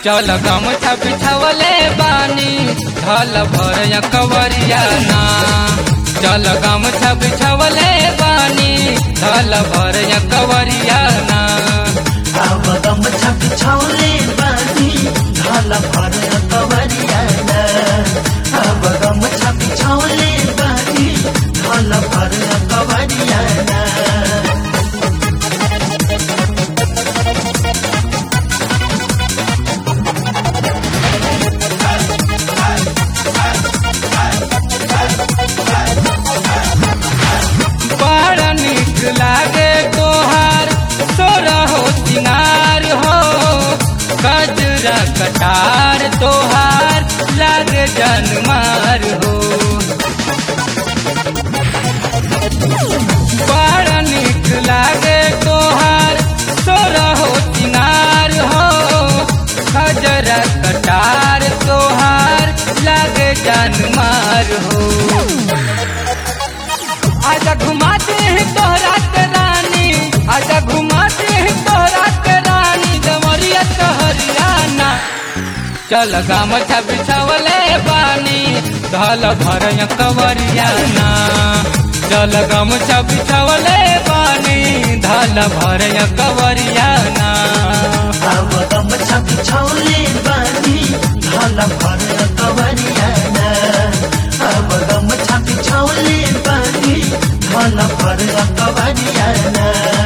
चल गमछा बिछावले बानी ढल भर कवरिया ना चल गमछा बिछावले बानी ढल भर कवरिया ना अब गमछा बिछौले बानी ढल भर कवरियाना अब गमछा बिछौले बानी ढल भर कवरियाना बड़ा निक लागे तोहार तोरा हो सिंगार हो गजरा कटार तोहार लागे जनमार हो बड़ा निक लागे तोहार तोरा हो सिंगार हो गजरा कटार तोहार लागे जनमार हो आजा घुमाते हैं तोहरा के रानी आजा घुमाते हैं तोहरा के रानी दमरिया तो हरियाणा चल गामछा बिछावले बानी ढल भर कवरियाना चल गामछा बिछावले बानी ढल भर कवरियाना अब गमछा बिछौले बानी ढल भर कवरियाना अब गमछा बिछौले बानी ढल भर कवरियाना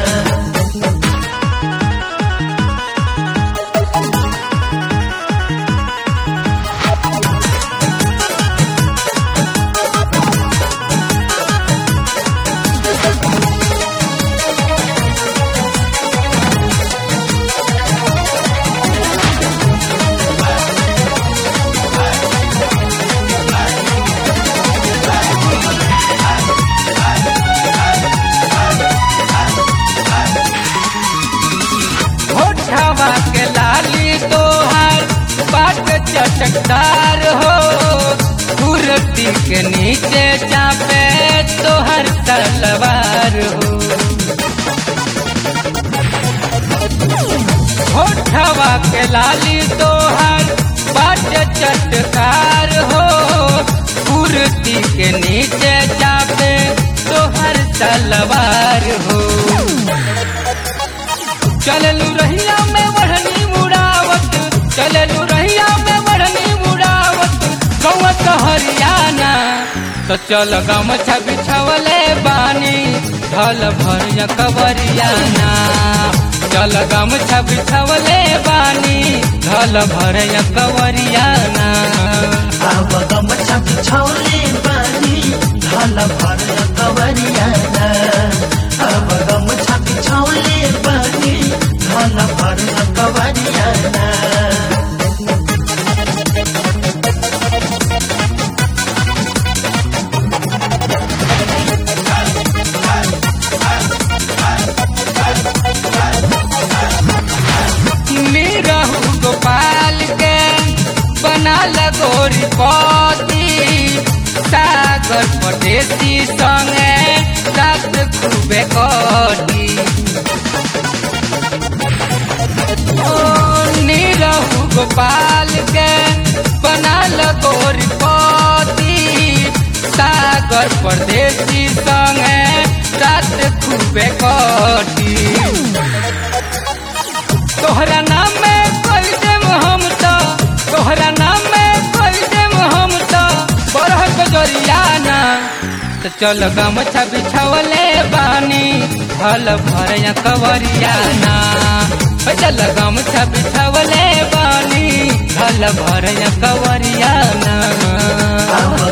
होठवा के लाली तोहार बाट चटकदार हो कुर्ती के नीचे चापे तोहर तलवार हो होठवा के लाली तोहार बाट चटकार हो कुर्ती के नीचे चापे तोहर तलवार हो चललू रहिया में बढ़नी मुड़ावत चललू रहिया में बढ़नी मुड़ावत गौत हरियाणा तो चल गमछा बिछावले बानी ढल भर कवरियाना चल गमछा बिछावले बानी ढल भर कवरियाना अब गमछा बिछौले बानी ढल भर कवरियाना अब गमछा बिछौले बानी ढल भर कवरियाना निरहु गोपाल के बना लगोरी पति सागर पटेसी संगे रात खूबे कटी ओ निरहु गोपाल के बना लगोरी पति सागर परदेसी संगे रात खूबे कटी तोहरा नाम में कोई देम हम तो तोहरा नाम में कोई देम हम तो बरह गजरियाना तो चल गमछा बिछावले बानी हल भर कवरियाना ओ चल गमछा बिछावले बानी हल भर कवरियाना अब